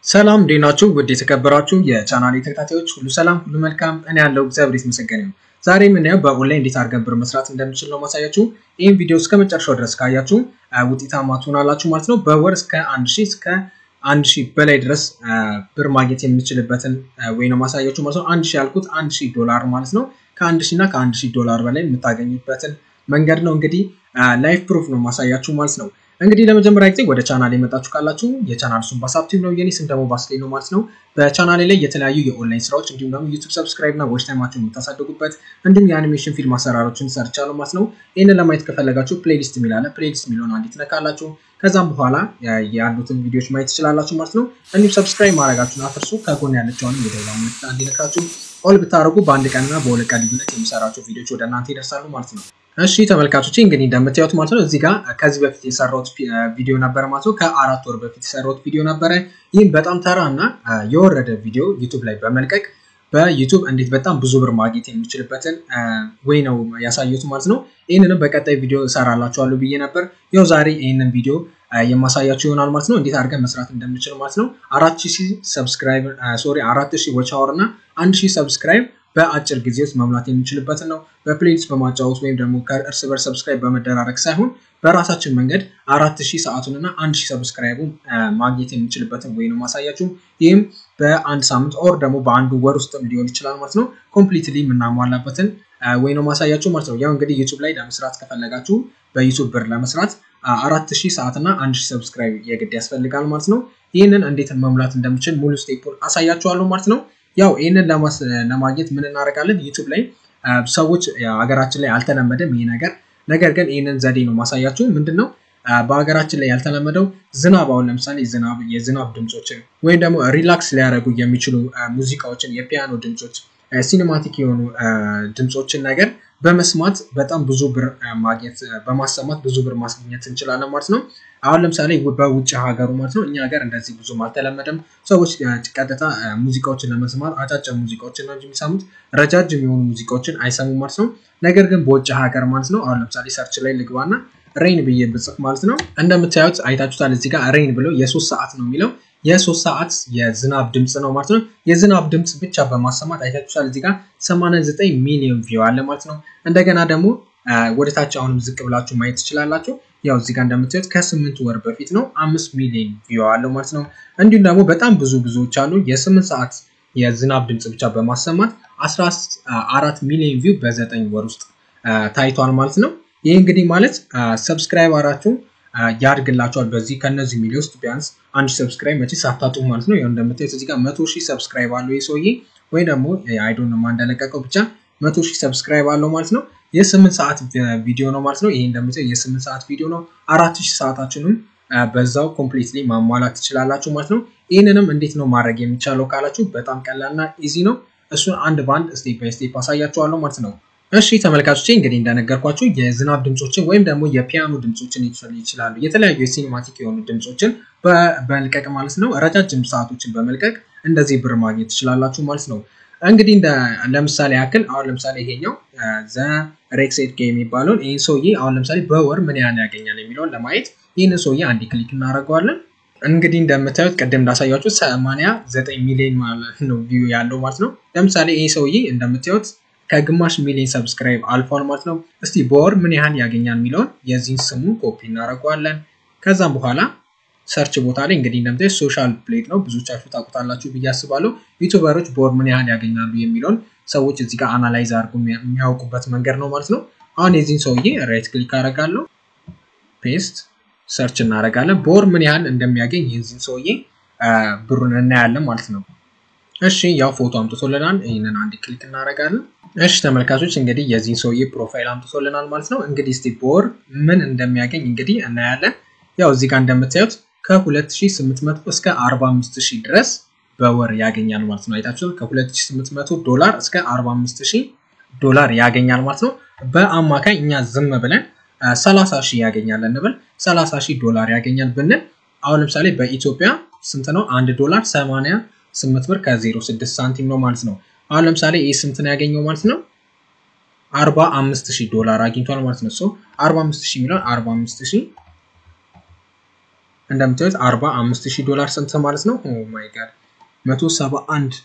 ሰላም እንዴት ናችሁ? ውድ የተከበራችሁ የቻናሌ ተከታታዮች ሁሉ ሰላም ሁሉ መልካም፣ እኔ ያለው እግዚአብሔር የተመሰገነ ነው። ዛሬ የምናየው በኦንላይን እንዴት አድርገን ብር መስራት እንደምችል ነው ማሳያችሁ። ይህን ቪዲዮ እስከ መጨረሻው ድረስ ካያችሁ ውጤታማ ትሆናላችሁ ማለት ነው። በወር እስከ አንድ ሺህ እስከ አንድ ሺህ በላይ ድረስ ብር ማግኘት የምችልበትን ወይ ነው ማሳያችሁ ማለት ነው። አንድ ሺህ ያልኩት አንድ ሺህ ዶላር ማለት ነው። ከአንድ ሺህ እና ከአንድ ሺህ ዶላር በላይ የምታገኙበትን መንገድ ነው እንግዲህ ላይፍ ፕሩፍ ነው ማሳያችሁ ማለት ነው። እንግዲህ ለመጀመሪያ ጊዜ ወደ ቻናል የመጣችሁ ካላችሁ የቻናል ስም ባሳብቲቭ ነው፣ የኔ ስም ደግሞ ባስሌ ነው ማለት ነው። በቻናሌ ላይ የተለያዩ የኦንላይን ስራዎች እንዲሁም ደግሞ ዩቱብ ሰብስክራይብ እና ዎች ታይማችሁን የምታሳድጉበት እንዲሁም የአኒሜሽን ፊልም አሰራሮችን ሰርቻለሁ ማለት ነው። ይህንን ለማየት ከፈለጋችሁ ፕሌሊስት የሚላለ ፕሌሊስት የሚለውን አንዴ ትነካላችሁ። ከዛም በኋላ ያሉትን ቪዲዮዎች ማየት ትችላላችሁ ማለት ነው። እንዲሁም ሰብስክራይብ ማድረጋችሁን አትርሱ። ከጎን ያለችውን የደውላ ምልክት አንዴ ነካችሁ ኦል ብታደርጉ በአንድ ቀንና በሁለት ቀን ልዩነት የሚሰራቸው ቪዲዮዎች ወደ እናንተ ይደርሳሉ ማለት ነው። እሺ ተመልካቾች እንግዲህ እንደምታዩት ማለት ነው እዚህ ጋር ከዚህ በፊት የሰራሁት ቪዲዮ ነበረ ማለት ነው። ከአራት ወር በፊት የሰራሁት ቪዲዮ ነበረ። ይህም በጣም ተራ እና የወረደ ቪዲዮ ዩቱብ ላይ በመልቀቅ በዩቱብ እንዴት በጣም ብዙ ብር ማግኘት የሚችልበትን ወይ ነው ያሳየሁት ማለት ነው። ይህንንም በቀጣይ ቪዲዮ እሰራላችኋለሁ ብዬ ነበር። ያው ዛሬ ይህንን ቪዲዮ የማሳያችሁ ይሆናል ማለት ነው። እንዴት አድርገን መስራት እንደምችል ማለት ነው። አራት ሺህ ሰብስክራይብ ሶሪ አራት ሺህ ዎች አወር እና አንድ ሺህ ሰብስክራይብ በአጭር ጊዜ ውስጥ መሙላት የሚችልበትን ነው። በፕሌሊስት በማጫወት ወይም ደግሞ ከእርስ በርስ ሰብስክራይብ በመደራረግ ሳይሆን በራሳችን መንገድ አራት ሺህ ሰዓቱን እና አንድ ሺህ ሰብስክራይቡ ማግኘት የሚችልበትን ወይ ነው ማሳያችሁ። ይህም በአንድ ሳምንት ኦር ደግሞ በአንዱ ወር ውስጥም ሊሆን ይችላል ማለት ነው። ኮምፕሊትሊ የምናሟላበትን ወይ ነው ማሳያችሁ ማለት ነው። ያው እንግዲህ ዩቱብ ላይ ለመስራት ከፈለጋችሁ በዩቱብ ብር ለመስራት አራት ሺህ ሰዓት እና አንድ ሺህ ሰብስክራይብ የግድ ያስፈልጋል ማለት ነው። ይህንን እንዴት መሙላት እንደምችል ሙሉ ስቴፑን አሳያችኋለሁ ማለት ነው። ያው ይህንን ለማግኘት ምን እናደርጋለን? ዩቱብ ላይ ሰዎች ሀገራችን ላይ አልተለመደም ይህ ነገር። ነገር ግን ይህንን ዘዴ ነው ማሳያችሁ። ምንድን ነው በሀገራችን ላይ ያልተለመደው ዝናብ፣ አሁን ለምሳሌ ዝናብ፣ የዝናብ ድምፆችን ወይም ደግሞ ሪላክስ ሊያደርጉ የሚችሉ ሙዚቃዎችን፣ የፒያኖ ድምፆች፣ ሲኒማቲክ የሆኑ ድምፆችን ነገር በመስማት በጣም ብዙ ብር ማግኘት በማሰማት ብዙ ብር ማስገኘት እንችላለን ማለት ነው። አሁን ለምሳሌ በውጭ ሀገሩ ማለት ነው እኛ ሀገር እንደዚህ ብዙም አልተለመደም። ሰዎች ቀጥታ ሙዚቃዎችን ለመስማት አጫጭር ሙዚቃዎችን ነው የሚሰሙት፣ ረጃጅም የሆኑ ሙዚቃዎችን አይሰሙም ማለት ነው። ነገር ግን በውጭ ሀገር ማለት ነው አሁን ለምሳሌ ሰርች ላይ ልግባና ሬይን ብዬ ብጽፍ ማለት ነው እንደምታዩት አይታችሁታል። እዚህ ጋር ሬይን ብለው የሶስት ሰዓት ነው የሚለው የሶስት ሰዓት የዝናብ ድምፅ ነው ማለት ነው። የዝናብ ድምፅ ብቻ በማሰማት አይታችኋል። እዚህ ጋር 89 ሚሊዮን ቪው አለ ማለት ነው። እንደገና ደግሞ ወደታች አሁንም ዝቅ ብላችሁ ማየት ትችላላችሁ። ያው እዚህ ጋር እንደምታዩት ከስምንት ወር በፊት ነው አምስት ሚሊዮን ቪው አለው ማለት ነው። እንዲሁም ደግሞ በጣም ብዙ ብዙዎች አሉ የስምንት ሰዓት የዝናብ ድምፅ ብቻ በማሰማት 14 ሚሊዮን ቪው በዘጠኝ ወር ውስጥ ታይቷል ማለት ነው። ይህ እንግዲህ ማለት ሰብስክራይበራችሁ ያድግላቸዋል። በዚህ ከነዚህ ሚሊዮን ውስጥ ቢያንስ አንድ ሰብስክራይብ መቼ ሳታጡ ማለት ነው። እንደምታዩት እዚህ ጋር መቶ ሺህ ሰብስክራይብ አለው ይህ ሰውዬ ወይ ደግሞ አይዶን ማ እንደለቀቀው ብቻ መቶ ሺህ ሰብስክራይብ አለው ማለት ነው። የስምንት ሰዓት ቪዲዮ ነው ማለት ነው። ይሄ እንደምታዩት የስምንት ሰዓት ቪዲዮ ነው። አራት ሺህ ሰዓታችንም በዛው ኮምፕሊትሊ ማሟላት ትችላላችሁ ማለት ነው። ይህንንም እንዴት ነው ማድረግ የሚቻለው ካላችሁ በጣም ቀላልና ኢዚ ነው። እሱን አንድ በአንድ ስቴፕ ባይ ስቴፕ አሳያችኋለሁ ማለት ነው። እሺ ተመልካቾች እንግዲህ እንደነገርኳችሁ የዝናብ ድምፆችን ወይም ደግሞ የፒያኖ ድምፆችን ይችላሉ። የተለያዩ የሲኒማቲክ የሆኑ ድምፆችን በመልቀቅ ማለት ነው። ረጃጅም ሰዓቶችን በመልቀቅ እንደዚህ ብር ማግኘት ትችላላችሁ ማለት ነው። እንግዲህ ለምሳሌ ያክል አሁን ለምሳሌ ይሄኛው ዘ ሬክሴድ ጌ የሚባለውን ይህን ሰውዬ አሁን ለምሳሌ በወር ምን ያህል ያገኛል የሚለውን ለማየት ይህንን ሰውዬ አንድ ክሊክ እናደርገዋለን። እንግዲህ እንደምታዩት ቅድም እንዳሳያችሁ ሰማንያ ዘጠኝ ሚሊዮን ማለት ነው ቪው ያለው ማለት ነው። ለምሳሌ ይህ ሰውዬ እንደምታዩት ከግማሽ ሚሊዮን ሰብስክራይብ አልፏል ማለት ነው። እስቲ በወር ምን ያህል ያገኛል የሚለውን የዚህን ስሙ ኮፒ እናደርገዋለን። ከዛም በኋላ ሰርች ቦታ ላይ እንግዲህ እንደምታዩት ሶሻል ፕሌት ነው። ብዙዎቻችሁ ታውቁታላችሁ ብዬ አስባለሁ። ዩቱበሮች በወር ምን ያህል ያገኛሉ የሚለውን ሰዎች እዚህ ጋር አናላይዝ አድርጎ የሚያውቁበት መንገድ ነው ማለት ነው። አሁን የዚህን ሰውዬ ራይት ክሊክ አደርጋለሁ፣ ፔስት ሰርች እናደርጋለን። በወር ምን ያህል እንደሚያገኝ የዚህን ሰውዬ ብሩን እናያለን ማለት ነው። እሺ ያው ፎቶ አምጥቶልናል። ይህንን አንድ ክሊክ እናደርጋለን። እሺ ተመልካቾች እንግዲህ የዚህን ሰውዬ ፕሮፋይል አምጥቶልናል ማለት ነው። እንግዲህ እስቲ በወር ምን እንደሚያገኝ እንግዲህ እናያለን። ያው እዚህ ጋር እንደምታዩት ከ2800 እስከ 45000 ድረስ በወር ያገኛል ማለት ነው። አይታችሁ ከ2800 ዶላር እስከ 45000 ዶላር ያገኛል ማለት ነው። በአማካኝ እኛ ዝም ብለን 30 ሺህ ያገኛል እንበል 30 ሺህ ዶላር ያገኛል ብንል አሁን ለምሳሌ በኢትዮጵያ ስንት ነው? አንድ ዶላር 88 ብር ከ06 ሳንቲም ነው ማለት ነው። አሁን ለምሳሌ ይህ ስንት ነው ያገኘው ማለት ነው? 45 ሺህ ዶላር አግኝቷል ማለት ነው። ሶ 45 ሺህ የሚለውን 45 ሺህ እንደምታዩት 45000 ዶላር ስንት ማለት ነው? ኦ ማይ ጋድ 171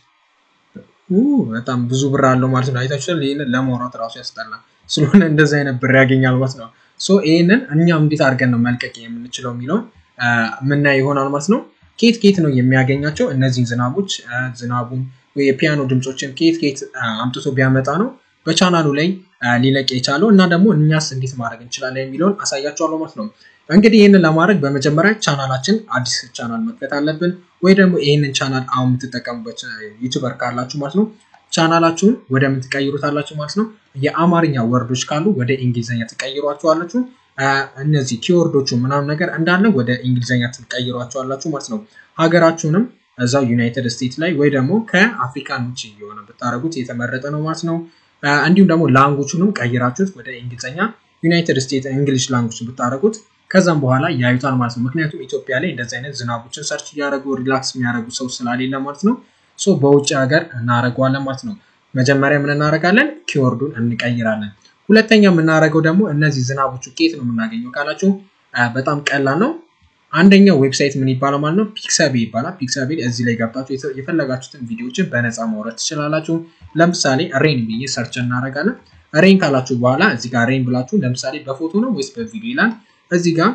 በጣም ብዙ ብር አለው ማለት ነው። አይታችኋል። ይህንን ለማውራት ራሱ ያስጠላል። ስለሆነ እንደዚህ አይነት ብር ያገኛል ማለት ነው። ሶ ይህንን እኛም እንዴት አድርገን ነው መልቀቅ የምንችለው የሚለውን ምናየው ይሆናል ማለት ነው። ኬት ኬት ነው የሚያገኛቸው እነዚህን ዝናቦች ዝናቡን ወይ የፒያኖ ድምፆችን ኬት ኬት አምጥቶ ቢያመጣ ነው በቻናሉ ላይ ሊለቅ የቻለው እና ደግሞ እኛስ እንዴት ማድረግ እንችላለን የሚለውን አሳያቸዋለሁ ማለት ነው። እንግዲህ ይህንን ለማድረግ በመጀመሪያ ቻናላችን አዲስ ቻናል መክፈት አለብን። ወይ ደግሞ ይህንን ቻናል አሁን የምትጠቀሙበት ዩቱበር ካላችሁ ማለት ነው ቻናላችሁን ወደ ምን ትቀይሩታላችሁ ማለት ነው። የአማርኛ ወርዶች ካሉ ወደ እንግሊዝኛ ትቀይሯቸዋላችሁ። እነዚህ ኪወርዶቹ ምናምን ነገር እንዳለ ወደ እንግሊዝኛ ትቀይሯቸዋላችሁ ማለት ነው። ሀገራችሁንም እዛው ዩናይትድ ስቴትስ ላይ ወይ ደግሞ ከአፍሪካን ውጭ የሆነ ብታደረጉት የተመረጠ ነው ማለት ነው። እንዲሁም ደግሞ ላንጉቹንም ቀይራችሁት ወደ እንግሊዝኛ ዩናይትድ ስቴትስ እንግሊሽ ላንጉጅ ብታደረጉት ከዛም በኋላ ያዩታል ማለት ነው። ምክንያቱም ኢትዮጵያ ላይ እንደዚህ አይነት ዝናቦችን ሰርች እያደረጉ ሪላክስ የሚያደርጉ ሰው ስላሌለ ማለት ነው። ሶ በውጭ ሀገር እናደርገዋለን ማለት ነው። መጀመሪያ ምን እናደርጋለን? ኪወርዱን እንቀይራለን። ሁለተኛ የምናደርገው ደግሞ እነዚህ ዝናቦቹ ኬት ነው የምናገኘው ካላችሁ በጣም ቀላል ነው። አንደኛው ዌብሳይት ምን ይባላል ማለት ነው? ፒክሳቤ ይባላል። ፒክሳቤ እዚህ ላይ ገብታችሁ የፈለጋችሁትን ቪዲዮዎችን በነፃ ማውረድ ትችላላችሁ። ለምሳሌ ሬን ብዬ ሰርች እናደርጋለን። ሬን ካላችሁ በኋላ እዚህ ጋር ሬን ብላችሁ ለምሳሌ በፎቶ ነው ወይስ በቪዲዮ ይላል። እዚህ ጋር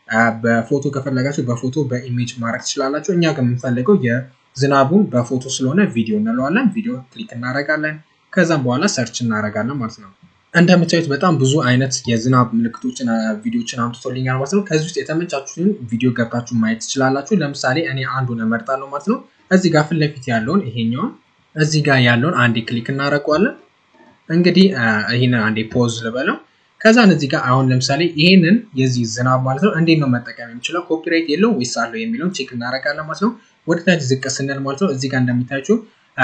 በፎቶ ከፈለጋችሁ በፎቶ በኢሜጅ ማድረግ ትችላላችሁ። እኛ ግን የምንፈልገው የዝናቡን በፎቶ ስለሆነ ቪዲዮ እንለዋለን። ቪዲዮ ክሊክ እናደርጋለን። ከዛም በኋላ ሰርች እናደርጋለን ማለት ነው። እንደምታዩት በጣም ብዙ አይነት የዝናብ ምልክቶችን ቪዲዮችን አምጥቶልኛል ማለት ነው። ከዚህ ውስጥ የተመቻችሁትን ቪዲዮ ገብታችሁ ማየት ትችላላችሁ። ለምሳሌ እኔ አንዱን እመርጣለሁ ማለት ነው። እዚህ ጋር ፊት ለፊት ያለውን ይሄኛውን እዚህ ጋር ያለውን አንዴ ክሊክ እናደርገዋለን። እንግዲህ ይህንን አንዴ ፖዝ ልበለው። ከዛን እዚህ ጋር አሁን ለምሳሌ ይሄንን የዚህ ዝናብ ማለት ነው እንዴት ነው መጠቀም የምችለው ኮፒራይት የለው ወይስ አለው የሚለውን ቼክ እናደርጋለን ማለት ነው። ወደ ታች ዝቅ ስንል ማለት ነው እዚህ ጋር እንደሚታያችሁ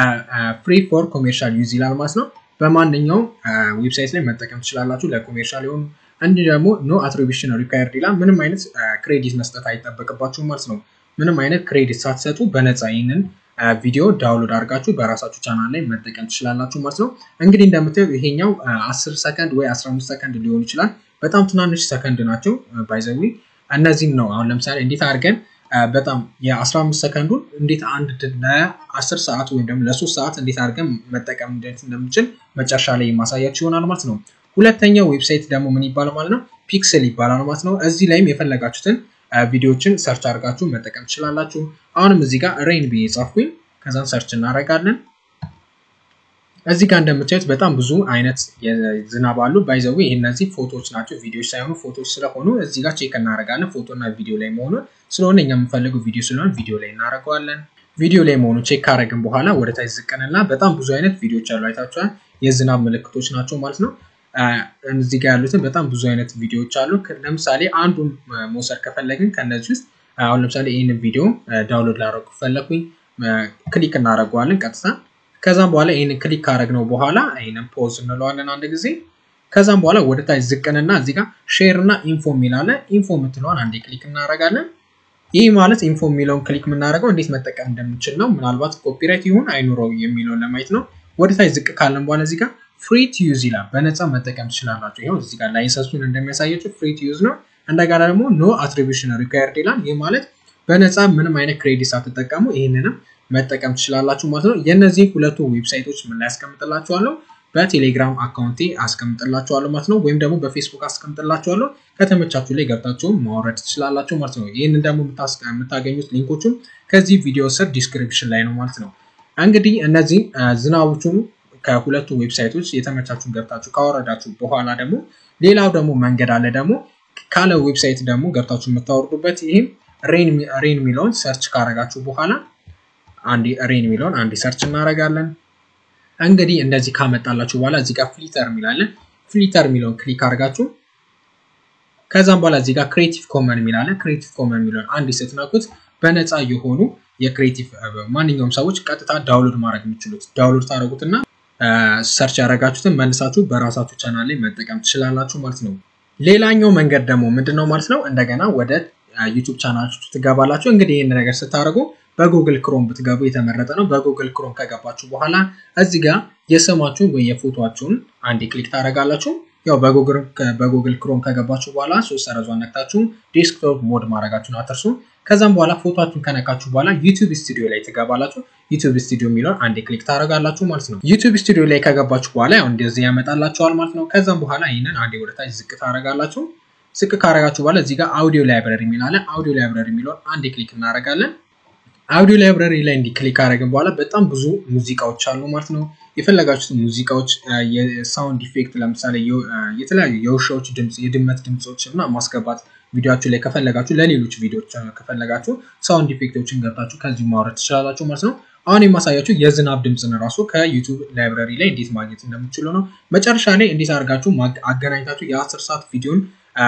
ፍሪ ፎር ኮሜርሻል ዩዝ ይላል ማለት ነው። በማንኛውም ዌብሳይት ላይ መጠቀም ትችላላችሁ ለኮሜርሻል የሆኑ እንዲህ ደግሞ ኖ አትሪቢሽን ሪኳየርድ ይላል። ምንም አይነት ክሬዲት መስጠት አይጠበቅባችሁም ማለት ነው። ምንም አይነት ክሬዲት ሳትሰጡ በነፃ ይህንን ቪዲዮ ዳውንሎድ አድርጋችሁ በራሳችሁ ቻናል ላይ መጠቀም ትችላላችሁ ማለት ነው። እንግዲህ እንደምታዩት ይሄኛው 10 ሰከንድ ወይ 15 ሰከንድ ሊሆን ይችላል። በጣም ትናንሽ ሰከንድ ናቸው። ባይዘዊ እነዚህም ነው አሁን ለምሳሌ እንዴት አድርገን በጣም የ15 ሰከንዱን እንዴት አንድ ለ10 ሰዓት ወይም ደግሞ ለሶስት ሰዓት እንዴት አድርገን መጠቀም እንዴት እንደምችል መጨረሻ ላይ የማሳያችሁ ይሆናል ማለት ነው። ሁለተኛው ዌብሳይት ደግሞ ምን ይባላል ማለት ነው? ፒክስል ይባላል ማለት ነው። እዚህ ላይም የፈለጋችሁትን ቪዲዮዎችን ሰርች አድርጋችሁ መጠቀም ትችላላችሁ። አሁንም እዚህ ጋር ሬን ብዬ ጻፍኩኝ። ከዛን ሰርች እናደርጋለን። እዚህ ጋር እንደምታዩት በጣም ብዙ አይነት ዝናብ አሉ። ባይዘዊ ይህ እነዚህ ፎቶዎች ናቸው፣ ቪዲዮዎች ሳይሆኑ ፎቶዎች ስለሆኑ እዚህ ጋር ቼክ እናደርጋለን። ፎቶ እና ቪዲዮ ላይ መሆኑን ስለሆነ እኛ የምንፈልገው ቪዲዮ ስለሆነ ቪዲዮ ላይ እናደርገዋለን። ቪዲዮ ላይ መሆኑ ቼክ ካደረግን በኋላ ወደ ታች ዝቅንና በጣም ብዙ አይነት ቪዲዮዎች አሉ። አይታችኋል። የዝናብ ምልክቶች ናቸው ማለት ነው። እዚህ ጋር ያሉትን በጣም ብዙ አይነት ቪዲዮዎች አሉ። ለምሳሌ አንዱን መውሰድ ከፈለግን ከነዚህ ውስጥ አሁን ለምሳሌ ይህንን ቪዲዮ ዳውንሎድ ላደረጉ ፈለግኩኝ፣ ክሊክ እናደርገዋለን ቀጥታ ከዛም በኋላ ይህንን ክሊክ ካደረግነው በኋላ ይህንን ፖዝ እንለዋለን አንድ ጊዜ። ከዛም በኋላ ወደ ታች ዝቅንና እዚህ ጋር ሼር እና ኢንፎ የሚላለ ኢንፎ የምትለዋን አንዴ ክሊክ እናደርጋለን። ይህ ማለት ኢንፎ የሚለውን ክሊክ የምናደርገው እንዴት መጠቀም እንደምንችል ነው። ምናልባት ኮፒራይት ይሁን አይኑረው የሚለውን ለማየት ነው። ወደ ታች ዝቅ ካለን በኋላ እዚህ ጋር ፍሪ ቱ ዩዝ ይላል። በነፃ መጠቀም ትችላላችሁ። ይኸው እዚህ ጋር ላይሰንሱን እንደሚያሳያችሁ ፍሪ ቱ ዩዝ ነው። እንደገና ደግሞ ኖ አትሪቢሽን ሪኳየርድ ይላል። ይህ ማለት በነፃ ምንም አይነት ክሬዲት ሳትጠቀሙ ይህንንም መጠቀም ትችላላችሁ ማለት ነው። የእነዚህ ሁለቱ ዌብሳይቶች ምን ላይ አስቀምጥላችኋለሁ? በቴሌግራም አካውንቴ አስቀምጥላችኋለሁ ማለት ነው። ወይም ደግሞ በፌስቡክ አስቀምጥላችኋለሁ። ከተመቻችሁ ላይ ገብታችሁ ማውረድ ትችላላችሁ ማለት ነው። ይህንን ደግሞ የምታገኙት ሊንኮቹም ከዚህ ቪዲዮ ስር ዲስክሪፕሽን ላይ ነው ማለት ነው። እንግዲህ እነዚህ ዝናቦቹን ከሁለቱ ዌብሳይቶች የተመቻችሁን ገብታችሁ ካወረዳችሁ በኋላ ደግሞ ሌላው ደግሞ መንገድ አለ ደግሞ ካለ ዌብሳይት ደግሞ ገብታችሁ የምታወርዱበት ይህም ሬን የሚለውን ሰርች ካረጋችሁ በኋላ አንድ ሬን የሚለውን አንድ ሰርች እናደርጋለን። እንግዲህ እንደዚህ ካመጣላችሁ በኋላ እዚህ ጋር ፍሊተር የሚላለን ፍሊተር የሚለውን ክሊክ አድርጋችሁ ከዛም በኋላ እዚህ ጋር ክሬቲቭ ኮመን የሚላለን ክሬቲቭ ኮመን የሚለውን አንድ ስትነኩት በነፃ የሆኑ የክሬቲቭ ማንኛውም ሰዎች ቀጥታ ዳውንሎድ ማድረግ የሚችሉት ዳውንሎድ ታደረጉትና ሰርች ያደረጋችሁትን መልሳችሁ በራሳችሁ ቻናል ላይ መጠቀም ትችላላችሁ ማለት ነው። ሌላኛው መንገድ ደግሞ ምንድን ነው ማለት ነው? እንደገና ወደ ዩቱብ ቻናላችሁ ትገባላችሁ። እንግዲህ ይህን ነገር ስታደርጉ በጉግል ክሮም ብትገቡ የተመረጠ ነው። በጉግል ክሮም ከገባችሁ በኋላ እዚህ ጋር የስማችሁን ወይ የፎቶችሁን አንዴ ክሊክ ታደርጋላችሁ። ያው በጉግል ክሮም ከገባችሁ በኋላ ሶስት ሰረዟን ነክታችሁ ዴስክቶፕ ሞድ ማድረጋችሁን አትርሱ። ከዛም በኋላ ፎቶችሁን ከነካችሁ በኋላ ዩቲዩብ ስቱዲዮ ላይ ትገባላችሁ። ዩቲዩብ ስቱዲዮ የሚለውን አንዴ ክሊክ ታደርጋላችሁ ማለት ነው። ዩቲዩብ ስቱዲዮ ላይ ከገባችሁ በኋላ ያው እንደዚህ ያመጣላችኋል ማለት ነው። ከዛም በኋላ ይህንን አንዴ ወደታች ዝቅ ታደርጋላችሁ። ዝቅ ካደረጋችሁ በኋላ እዚህ ጋር አውዲዮ ላይብረሪ የሚላለ አውዲዮ ላይብረሪ የሚለውን አንዴ ክሊክ እናደርጋለን። አውዲዮ ላይብረሪ ላይ እንዲህ ክሊክ ካደረግን በኋላ በጣም ብዙ ሙዚቃዎች አሉ ማለት ነው። የፈለጋችሁት ሙዚቃዎች የሳውንድ ኢፌክት ለምሳሌ የተለያዩ የውሻዎች ድምፅ፣ የድመት ድምፆች እና ማስገባት ቪዲዮችሁ ላይ ከፈለጋችሁ ለሌሎች ቪዲዮዎች ከፈለጋችሁ ሳውንድ ኢፌክቶችን ገብታችሁ ከዚሁ ማውረድ ትችላላችሁ ማለት ነው። አሁን የማሳያችሁ የዝናብ ድምፅን ራሱ ከዩቱብ ላይብረሪ ላይ እንዴት ማግኘት እንደምትችሉ ነው። መጨረሻ ላይ እንዴት አድርጋችሁ አገናኝታችሁ የአስር ሰዓት ቪዲዮን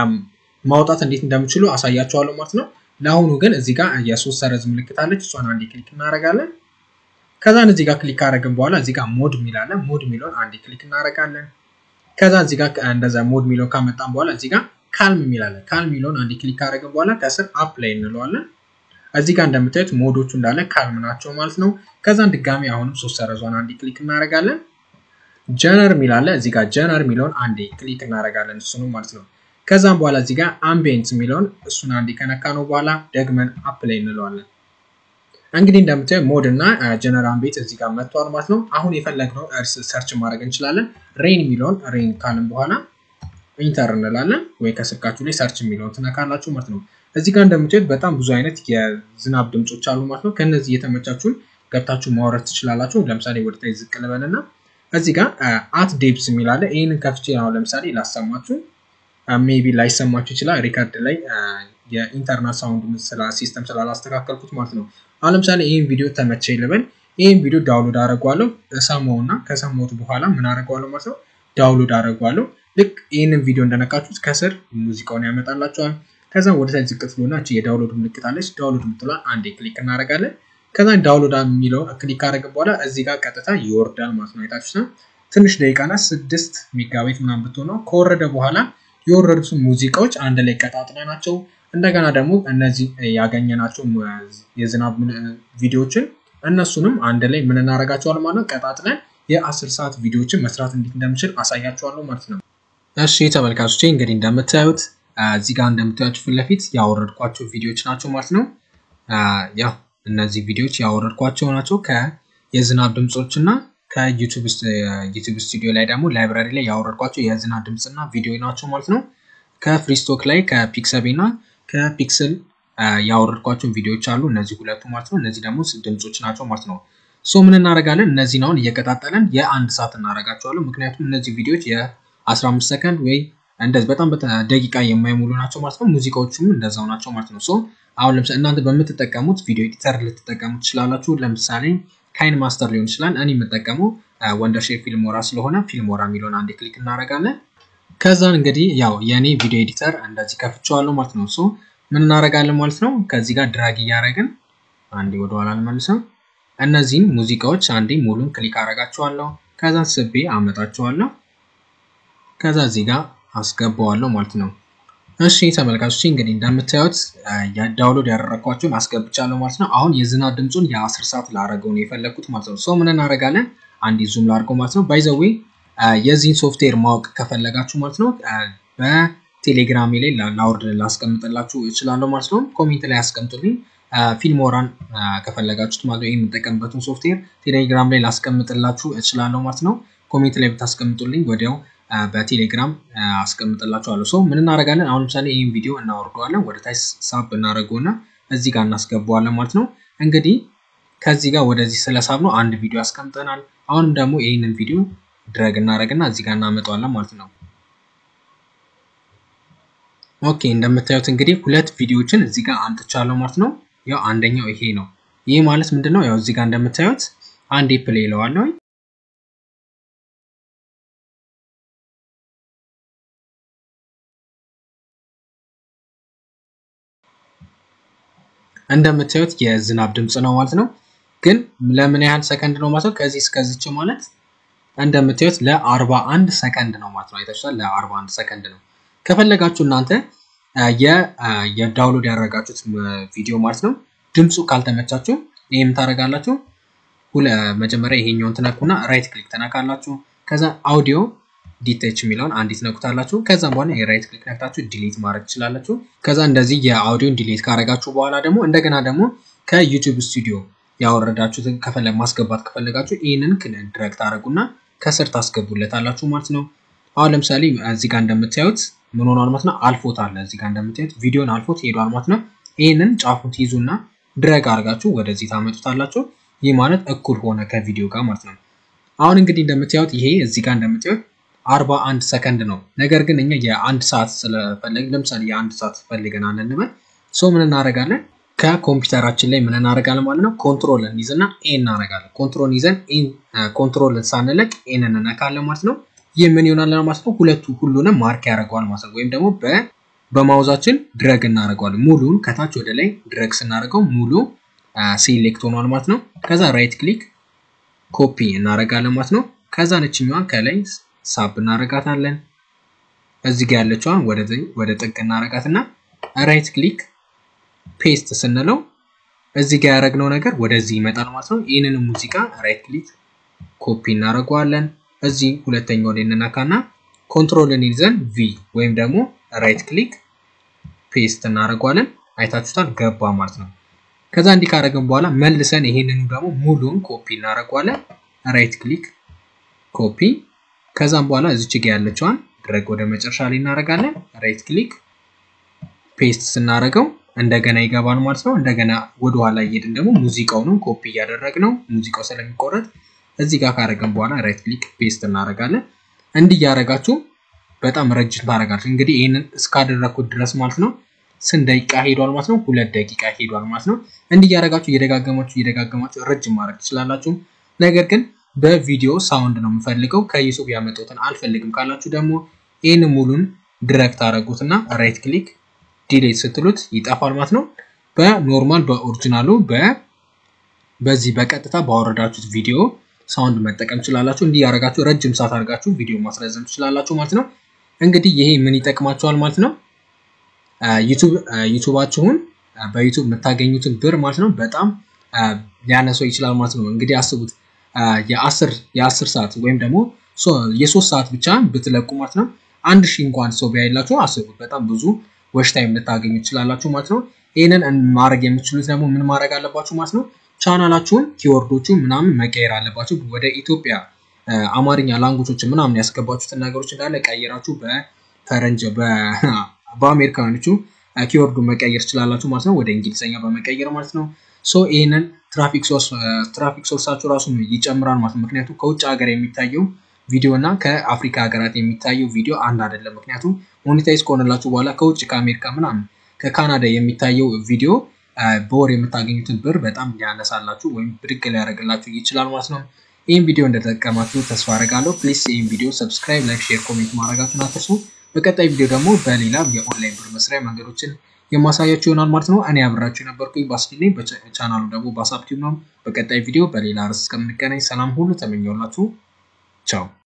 ማውጣት እንዴት እንደምችሉ አሳያችኋለሁ ማለት ነው። ለአሁኑ ግን እዚህ ጋር የሶስት ሰረዝ ምልክት አለች። እሷን አንዴ ክሊክ እናደርጋለን። ከዛን እዚህ ጋር ክሊክ ካደረግን በኋላ እዚህ ጋር ሞድ የሚላለ ሞድ የሚለውን አንዴ ክሊክ እናደርጋለን። ከዛ እዚህ ጋር እንደዛ ሞድ የሚለውን ካመጣን በኋላ እዚህ ጋር ካልም የሚላለ ካልም የሚለውን አንዴ ክሊክ ካደረግን በኋላ ከስር አፕ ላይ እንለዋለን። እዚህ ጋር እንደምታዩት ሞዶቹ እንዳለ ካልም ናቸው ማለት ነው። ከዛን ድጋሚ አሁንም ሶስት ሰረዟን አንዴ ክሊክ እናደርጋለን። ጀነር የሚላለ እዚህ ጋር ጀነር የሚለውን አንዴ ክሊክ እናደርጋለን እሱንም ማለት ነው። ከዛም በኋላ እዚህ ጋር አምቢየንት የሚለውን እሱን አንዴ ከነካ ነው በኋላ ደግመን አፕ ላይ እንለዋለን። እንግዲህ እንደምታዩ ሞድ እና ጀነራል አምቢየንት እዚህ ጋር መጥቷል ማለት ነው። አሁን የፈለግነው እርስ ሰርች ማድረግ እንችላለን። ሬን የሚለውን ሬን ካልን በኋላ ኢንተር እንላለን ወይ ከስልካችሁ ላይ ሰርች የሚለውን ትነካላችሁ ማለት ነው። እዚህ ጋር እንደምታዩት በጣም ብዙ አይነት የዝናብ ድምፆች አሉ ማለት ነው። ከነዚህ የተመቻችሁን ገብታችሁ ማውረድ ትችላላችሁ። ለምሳሌ ወደታይ ዝቅ ልበልና እዚህ ጋር አት ዴፕስ የሚላለ ይህንን ከፍቼ ነው ለምሳሌ ላሰማችሁ ሜቢ ላይሰማችሁ ይችላል። ሪከርድ ላይ የኢንተርናል ሳውንድ ሲስተም ስላላስተካከልኩት ማለት ነው። አሁን ለምሳሌ ይህን ቪዲዮ ተመቼ ልበል። ይህን ቪዲዮ ዳውንሎድ አደረጓለሁ። እሰማውና ከሰማሁት በኋላ ምን አደረገዋለሁ ማለት ነው ዳውንሎድ አደረጓለሁ። ልክ ይህንን ቪዲዮ እንደነካችሁት ከስር ሙዚቃውን ያመጣላቸዋል። ከዛ ወደ ታች ዝቅ ትሉና የዳውንሎድ ምልክት አለች። ዳውንሎድ ምትሏን አንዴ ክሊክ እናደርጋለን። ከዛ ዳውንሎድ የሚለውን ክሊክ ካደረግን በኋላ እዚህ ጋር ቀጥታ ይወርዳል ማለት ነው። አይታችሁት ትንሽ ደቂቃና ስድስት ሜጋባይት ምናምን ብትሆነው ከወረደ በኋላ የወረዱትን ሙዚቃዎች አንድ ላይ ቀጣጥለናቸው እንደገና ደግሞ እነዚህ ያገኘናቸው የዝናብ ቪዲዮዎችን እነሱንም አንድ ላይ ምን እናደርጋቸዋለን ማለት ነው ቀጣጥለን የአስር ሰዓት ቪዲዮዎችን መስራት እንዴት እንደምችል አሳያችኋለሁ ማለት ነው። እሺ ተመልካቾቼ እንግዲህ እንደምታዩት እዚህ ጋር እንደምታዩት ፊት ለፊት ያወረድኳቸው ቪዲዮዎች ናቸው ማለት ነው። ያው እነዚህ ቪዲዮዎች ያወረድኳቸው ናቸው ከየዝናብ ድምፆች እና ከዩቱብ ስቱዲዮ ላይ ደግሞ ላይብራሪ ላይ ያወረድኳቸው የዝናብ ድምፅና ቪዲዮ ናቸው ማለት ነው። ከፍሪስቶክ ላይ ከፒክሰቤ እና ከፒክስል ያወረድኳቸው ቪዲዮዎች አሉ እነዚህ ሁለቱ ማለት ነው። እነዚህ ደግሞ ድምፆች ናቸው ማለት ነው። ሶ ምን እናደርጋለን? እነዚህን አሁን እየቀጣጠለን የአንድ ሰዓት እናደርጋቸዋለን። ምክንያቱም እነዚህ ቪዲዮዎች የ15 ሰከንድ ወይ እንደዚህ በጣም ደቂቃ የማይሞሉ ናቸው ማለት ነው። ሙዚቃዎቹም እንደዛው ናቸው ማለት ነው። ሶ አሁን ለምሳሌ እናንተ በምትጠቀሙት ቪዲዮ ኤዲተር ልትጠቀሙ ትችላላችሁ። ለምሳሌ ካይን ማስተር ሊሆን ይችላል። እኔ የምጠቀመው ወንደርሼር ፊልሞራ ስለሆነ ፊልሞራ የሚለውን አንዴ ክሊክ እናደርጋለን። ከዛን እንግዲህ ያው የእኔ ቪዲዮ ኤዲተር እንደዚህ ከፍቼዋለሁ ማለት ነው። ሶ ምን እናደርጋለን ማለት ነው። ከዚህ ጋር ድራግ እያደረግን አንዴ ወደኋላ ልመልሰው። እነዚህን ሙዚቃዎች አንዴ ሙሉን ክሊክ አደርጋቸዋለሁ። ከዛ ስቤ አመጣቸዋለሁ። ከዛ እዚህ ጋር አስገባዋለሁ ማለት ነው። እሺ ተመልካቾች እንግዲህ እንደምታዩት ዳውንሎድ ያደረግኳቸውን አስገብቻለሁ ማለት ነው። አሁን የዝናብ ድምፁን የአስር ሰዓት ላረገው ነው የፈለግኩት ማለት ነው። ሰው ምን እናደርጋለን? አንዴ ዙም ላድርገው ማለት ነው። ባይዘዌ የዚህን ሶፍትዌር ማወቅ ከፈለጋችሁ ማለት ነው በቴሌግራሜ ላይ ላውርድ ላስቀምጥላችሁ እችላለሁ ማለት ነው። ኮሜንት ላይ ያስቀምጡልኝ። ፊልሞራን ከፈለጋችሁት ማለት ነው የምጠቀምበትን ሶፍትዌር ቴሌግራም ላይ ላስቀምጥላችሁ እችላለሁ ማለት ነው። ኮሜንት ላይ ብታስቀምጡልኝ ወዲያው በቴሌግራም አስቀምጥላችኋለሁ። ሰው ምን እናደርጋለን? አሁን ለምሳሌ ይህን ቪዲዮ እናወርደዋለን ወደ ታች ሳብ እናደርገውና እዚህ ጋር እናስገባዋለን ማለት ነው። እንግዲህ ከዚህ ጋር ወደዚህ ስለሳብ ነው አንድ ቪዲዮ ያስቀምጠናል። አሁንም ደግሞ ይህንን ቪዲዮ ድረግ እናደርግና እዚህ ጋር እናመጣዋለን ማለት ነው። ኦኬ እንደምታዩት እንግዲህ ሁለት ቪዲዮዎችን እዚህ ጋር አምጥቻለሁ ማለት ነው። ያው አንደኛው ይሄ ነው። ይህ ማለት ምንድን ነው? ያው እዚህ ጋር እንደምታዩት አንዴ ፕሌይ እለዋለሁ እንደምታዩት የዝናብ ድምፅ ነው ማለት ነው። ግን ለምን ያህል ሰከንድ ነው ማለት ነው? ከዚህ እስከዚች ማለት እንደምታዩት ለ41 ሰከንድ ነው ማለት ነው። አይታችኋል። ለ41 ሰከንድ ነው። ከፈለጋችሁ እናንተ የዳውንሎድ ያደረጋችሁት ቪዲዮ ማለት ነው ድምፁ ካልተመቻችሁ ይህም ታደርጋላችሁ። መጀመሪያ ይሄኛውን ትነኩና ራይት ክሊክ ትነካላችሁ። ከዛ አውዲዮ ዲቴች የሚለውን አንዲት ነኩታላችሁ። ከዛም በኋላ የራይት ክሊክ ነክታችሁ ዲሊት ማድረግ ትችላላችሁ። ከዛ እንደዚህ የአውዲዮን ዲሊት ካረጋችሁ በኋላ ደግሞ እንደገና ደግሞ ከዩቲዩብ ስቱዲዮ ያወረዳችሁትን ከፈለ ማስገባት ከፈለጋችሁ ይህንን ድረግ ታደረጉና ከስር ታስገቡለታላችሁ ማለት ነው። አሁን ለምሳሌ እዚህ ጋር እንደምታዩት ምን ሆኗል ማለት ነው? አልፎት አለ እዚህ ጋር እንደምታዩት ቪዲዮን አልፎት ሄዷል ማለት ነው። ይህንን ጫፉን ትይዙና ድረግ አድርጋችሁ ወደዚህ ታመጡታላችሁ። ይህ ማለት እኩል ሆነ ከቪዲዮ ጋር ማለት ነው። አሁን እንግዲህ እንደምታዩት ይሄ እዚህ ጋር እንደምታዩት አርባ አንድ ሰከንድ ነው። ነገር ግን እኛ የአንድ ሰዓት ስለፈለግ ለምሳሌ የአንድ ሰዓት ፈልገናል እንበል ሶ ምን እናደርጋለን? ከኮምፒውተራችን ላይ ምን እናደርጋለን ማለት ነው። ኮንትሮል እንይዝና ኤ እናደርጋለን። ኮንትሮል ይዘን ኮንትሮልን ሳንለቅ ኤን እንነካለን ማለት ነው። ይህ ምን ይሆናል ማለት ነው። ሁለቱ ሁሉንም ማርክ ያደርገዋል ማለት ነው። ወይም ደግሞ በማውዛችን ድረግ እናደርገዋለን። ሙሉን ከታች ወደ ላይ ድረግ ስናደርገው ሙሉ ሴሌክት ሆኗል ማለት ነው። ከዛ ራይት ክሊክ ኮፒ እናደርጋለን ማለት ነው። ከዛ ነችኛዋን ከላይ ሳብ እናደርጋታለን። እዚህ ጋር ያለችዋን ወደ ጥግ እናደርጋትና ራይት ክሊክ ፔስት ስንለው እዚህ ጋር ያደረግነው ነገር ወደዚህ ይመጣል ማለት ነው። ይህንን ሙዚቃ ራይት ክሊክ ኮፒ እናደርገዋለን። እዚህ ሁለተኛው ላይ እንነካና ኮንትሮልን ይዘን ቪ ወይም ደግሞ ራይት ክሊክ ፔስት እናደርገዋለን። አይታችሁታል፣ ገባ ማለት ነው። ከዛ እንዲህ ካደረግን በኋላ መልሰን ይሄንኑ ደግሞ ሙሉን ኮፒ እናደርገዋለን። ራይት ክሊክ ኮፒ። ከዛም በኋላ እዚች ጋ ያለችዋን ድረግ ወደ መጨረሻ ላይ እናደርጋለን። ራይት ክሊክ ፔስት ስናደርገው እንደገና ይገባል ማለት ነው። እንደገና ወደኋላ እየሄድን ደግሞ ሙዚቃውንም ኮፒ እያደረግነው ሙዚቃው ስለሚቆረጥ እዚህ ጋር ካደረግን በኋላ ራይት ክሊክ ፔስት እናደርጋለን። እንዲህ እያደረጋችሁ በጣም ረጅም ታደርጋችሁ። እንግዲህ ይህንን እስካደረግኩት ድረስ ማለት ነው ስንት ደቂቃ ሄዷል ማለት ነው? ሁለት ደቂቃ ሄዷል ማለት ነው። እንዲህ እያደረጋችሁ እየደጋገማችሁ እየደጋገማችሁ ረጅም ማድረግ ትችላላችሁ። ነገር ግን በቪዲዮ ሳውንድ ነው የምፈልገው ከዩቱብ ያመጡትን አልፈልግም ካላችሁ ደግሞ ይህን ሙሉን ድረግ ታደረጉትና ራይት ክሊክ ዲሌት ስትሉት ይጠፋል ማለት ነው። በኖርማል በኦሪጂናሉ በዚህ በቀጥታ ባወረዳችሁት ቪዲዮ ሳውንድ መጠቀም ትችላላችሁ። እንዲህ ያደረጋችሁ ረጅም ሰዓት አድርጋችሁ ቪዲዮ ማስረዘም ትችላላችሁ ማለት ነው። እንግዲህ ይሄ ምን ይጠቅማችኋል ማለት ነው። ዩቱባችሁን በዩቱብ የምታገኙትን ብር ማለት ነው በጣም ሊያነሰው ይችላል ማለት ነው። እንግዲህ አስቡት የአስር ሰዓት ወይም ደግሞ የሶስት ሰዓት ብቻ ብትለቁ ማለት ነው አንድ ሺህ እንኳን ሰው ቢያይላችሁ አስቡት በጣም ብዙ ወሽ ታይም ልታገኙ ትችላላችሁ ማለት ነው። ይህንን ማድረግ የምትችሉት ደግሞ ምን ማድረግ አለባችሁ ማለት ነው። ቻናላችሁን ኪወርዶቹ ምናምን መቀየር አለባችሁ። ወደ ኢትዮጵያ አማርኛ ላንጉጆች ምናምን ያስገባችሁትን ነገሮች እንዳለ ቀይራችሁ በፈረንጅ በአሜሪካኖቹ ኪወርዱ መቀየር ትችላላችሁ ማለት ነው። ወደ እንግሊዝኛ በመቀየር ማለት ነው። ሶ ይህንን ትራፊክ ሶርስ ትራፊክ ሶርሳችሁ ራሱ ይጨምራል ማለት ነው። ምክንያቱም ከውጭ ሀገር የሚታየው ቪዲዮ እና ከአፍሪካ ሀገራት የሚታየው ቪዲዮ አንድ አይደለም። ምክንያቱም ሞኔታይዝ ከሆነላችሁ በኋላ ከውጭ ከአሜሪካ ምናምን ከካናዳ የሚታየው ቪዲዮ በወር የምታገኙትን ብር በጣም ሊያነሳላችሁ ወይም ብድግ ሊያደርግላችሁ ይችላል ማለት ነው። ይህን ቪዲዮ እንደተጠቀማችሁ ተስፋ አደርጋለሁ። ፕሊስ ይህን ቪዲዮ ሰብስክራይብ፣ ላይክ፣ ሼር፣ ኮሜንት ማድረጋችሁን አትርሱ። በቀጣይ ቪዲዮ ደግሞ በሌላ የኦንላይን ብር መስሪያ መንገዶችን የማሳያችሁ ይሆናል ማለት ነው። እኔ አብራችሁ የነበርኩኝ ባስኪኔ፣ በቻናሉ ደግሞ ባሳብቲቭ ነው። በቀጣይ ቪዲዮ በሌላ ርዕስ እስከምንገናኝ ሰላም ሁሉ ተመኘውላችሁ። ቻው